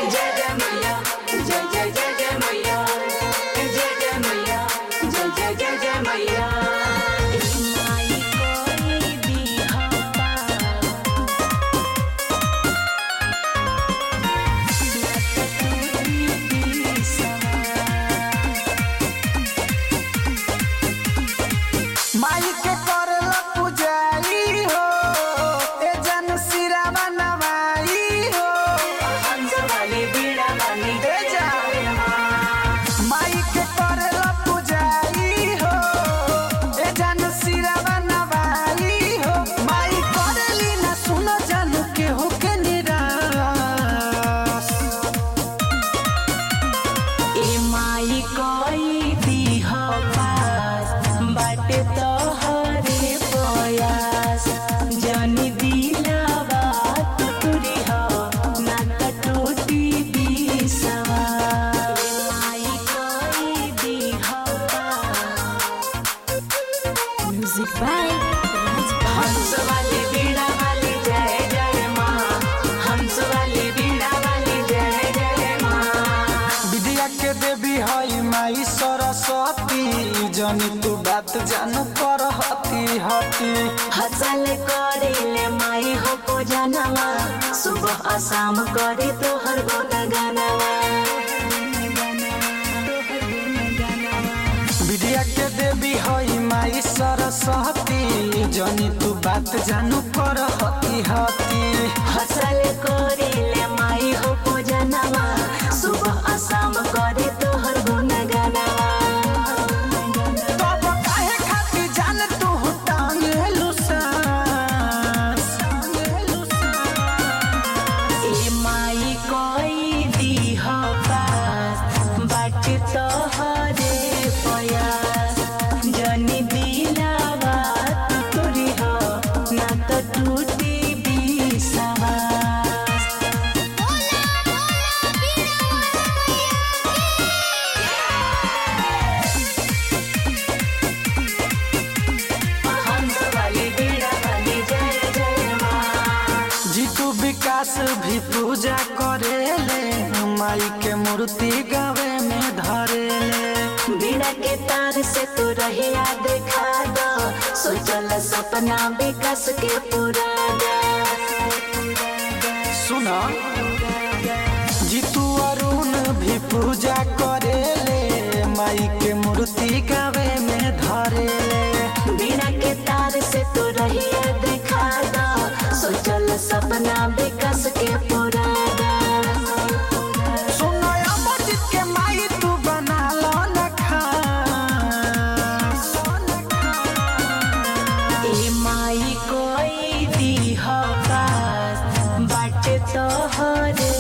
जय जय मैया जय जय जय जय मैया जय जय मैया जय जय जय जय मैया माई कोई दिहता माई के करला पुजारी हो ए जन सिरावा नवाई हो हंस वाली बीड़ा वाली ए जा माई के करला पुजारी हो ए जन सिरावा नवाई हो माई करली ना सुनो जानू के हो के निराश ए माई कोई दिह पास बाटे तोहरे प्रयास जनी दिलावा तुरी हो ना त टूटी बिसवा माई कोई दिह म्यूजिक बाय हंस वाली बीड़ा वाली जय जय माँ हंस वाली बीड़ा वाली जय जय माँ विद्या के देवी हई माई सरस्वती जनी तू बात जानू कर हती हती हसल करेले माई हो को जानवा सुबह आ शाम करे तोहर गुन गानवा विद्या के देवी हई माई सरस्वती जनी तू बात जानू कर हती हती हसल करेले माई हो को जानवा सुबह आ शाम करे तोहर गुन गानवा तब काहे खातिर जान तू टांगेलु सांस ए माई कोई दिह पास बाट तोहरे प्रयास जनी दिलावा तुरी हो ना तो टूटी बिसवास हंस वाली बीड़ा वाली जय जय माँ जीतू विकास भी पूजा करेले माई के मूर्ति गावे में धरेले बिना के तार से तू रहिया देखा दो सोचल सपना विकास के पूरा सुना जीतू अरुण भी पूजा करेले माई के मूर्ति गावे में धरेले बिना के तार से तू रहिया देखा दो सोचल सपना विकास के पूरा सुनो अमरजीत के माई तू बना लो न खास ए माई कोई दिह पास बाट तोहरे